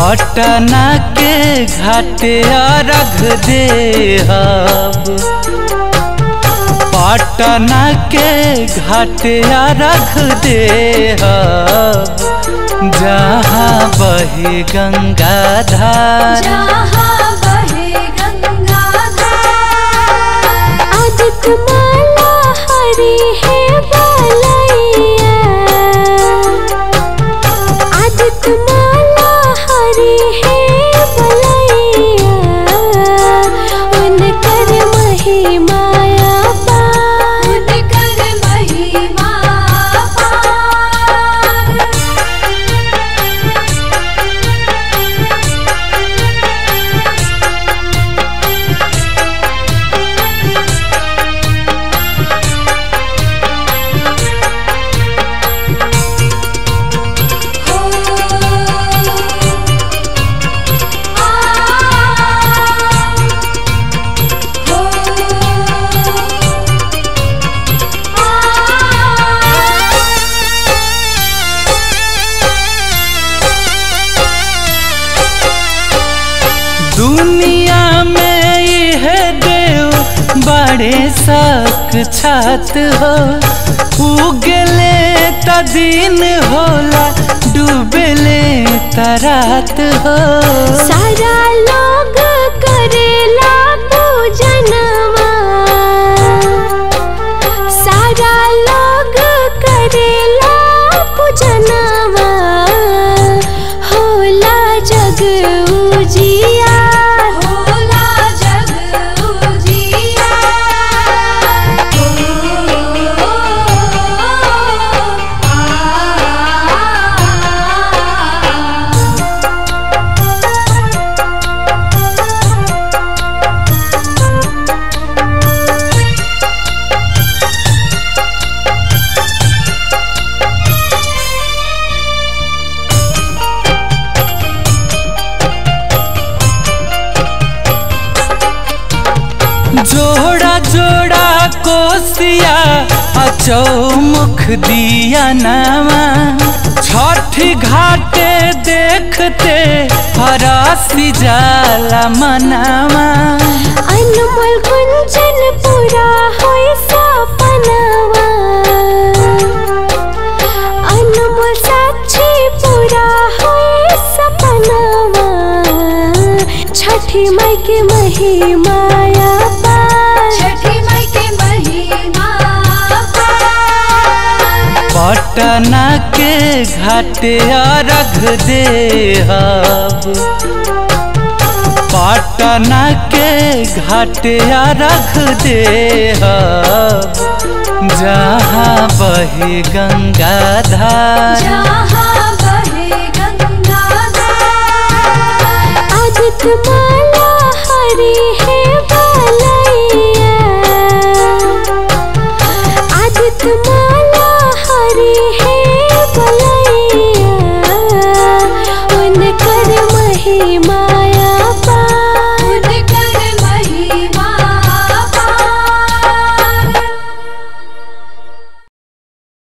पटना के घाटे अर्घ देहब पटना के घाटे अर्घ देहब जहाँ बहे गंगा धार जहाँ बहे गंगाधार आदित्य माला हरी है बलैया आदित्य माला हरी है बलैया उनकर महिमाया पार उनकर महिमा पार हो आ दुनिया में यह देव बड़े सक छत हो उगले त दिन होला डूबले त रात हो सारा लोग करेला पूजनवा सारा लोग करेला पूजनवा होला जग उजिया होला जग उजिया आ जोड़ा जोड़ा कोसिया अचौमुख दिया नामा छठ घाटे देखते हरासी जाला मनावा अनमोल कुंचन पूरा होय सपनवा अनमोल साक्षी पूरा होय सपनवा छठी माई के महिमाया पार छठी माई के महिमा पार पटना के घाटे अर्घ देहब पटना के घाटे अर्घ देहब जहाँ बहे गंगा धार जहाँ बहे गंगाधार आदित्य माला हरी है बलैया आदित्य माला